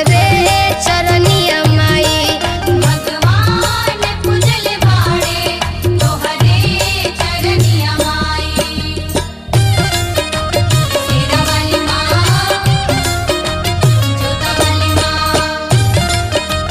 तोहरे चरनिया माई भगवान पूजल बाड़े तोहरे चरनिया माई तेरा वाली माँ जोता वाली माँ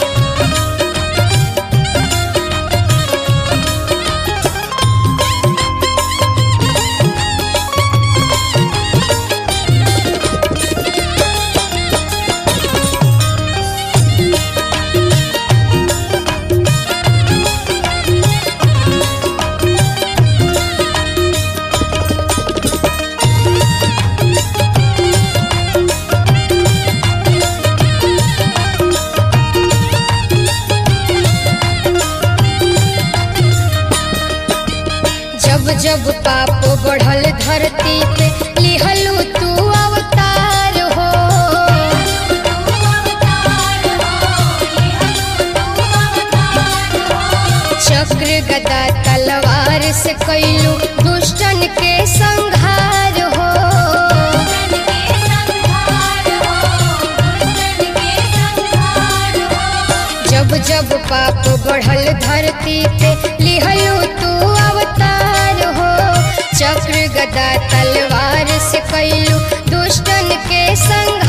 जब जब पाप बढ़ल धरती पे लिहलू तू अवतार हो तू अवतार हो ये हलो तू अवतार हो चक्र गदा तलवार से कैलू दुष्टन के संहार हो दुष्टन के संहार हो दुष्टन के संहार हो जब जब पाप बढ़ल धरती पे लिहलू तू अवतार हो चक्र गदा तलवार से कैलू दुष्टन के संहार